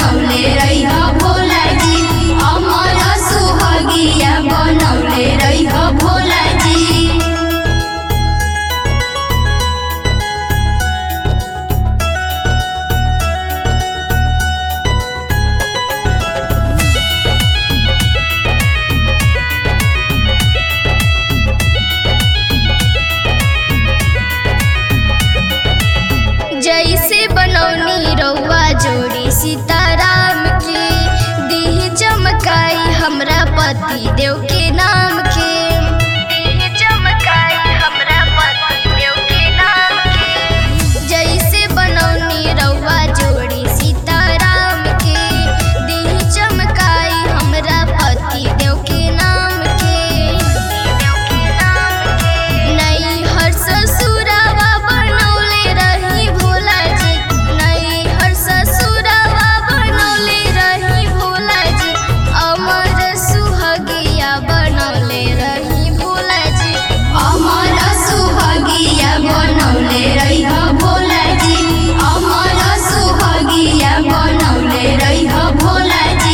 बनौले रहिह भोला जी अमर सुहगिया बनौले रहिह भोला जी जैसे बनौनी रउआ जोड़ी सीताराम के दीह चमकाई हमरा पति देव के नाम के दीह चमकाई हमरा पति देव के नाम के जैसे बनौनी रउआ जोड़ी सीताराम के दीह चमकाई हमरा पति देव के नाम के देव के नाम के नई हर ससुरावा बनौले रही भोला जी नई हर ससुरावा बनौले रही भोला जी अमर सुहगिया बनौले रही भोला जी अमर सुहगिया बनौले रही भोला जी अमर सुहगिया बनौले रही भोला जी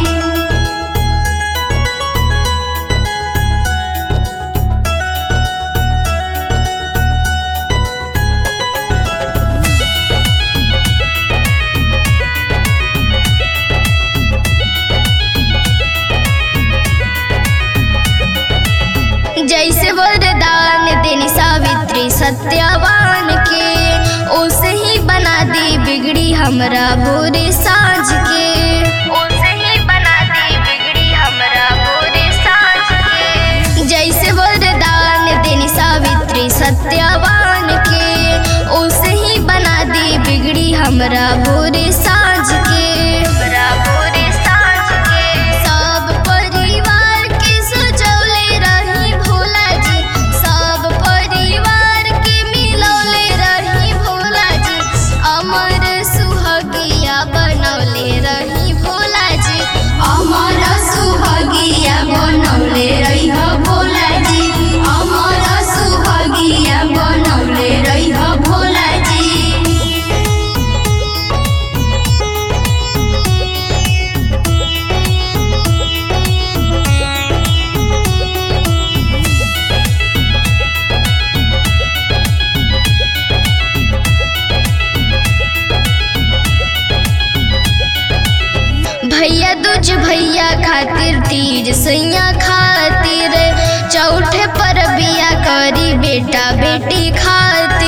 जैसे वरदान देनी सावित्री सत्यवान के ओसे ही बना दी बिगड़ी हमरा भोरे साँझ के ओसे ही बना दी बिगड़ी हमरा भोरे साँझ के जैसे वरदान देनी सावित्री सत्यवान के ओसे ही बना दी बिगड़ी हमरा भोरे साँझ के हमरा भोरे साँझ के सब परिवार के सजौले रही भोला जी सब परिवार के मिलौले रही भोला जी अमर सुहगिया बनौले रही भोला जी अमर सुहगिया बनौले रही भोला जी अमर सुहगिया बनौले रही भोला जी भैया दूज भैया खातिर तीज सैया खातिर चौथे पर बिया करी बेटा बेटी खातिर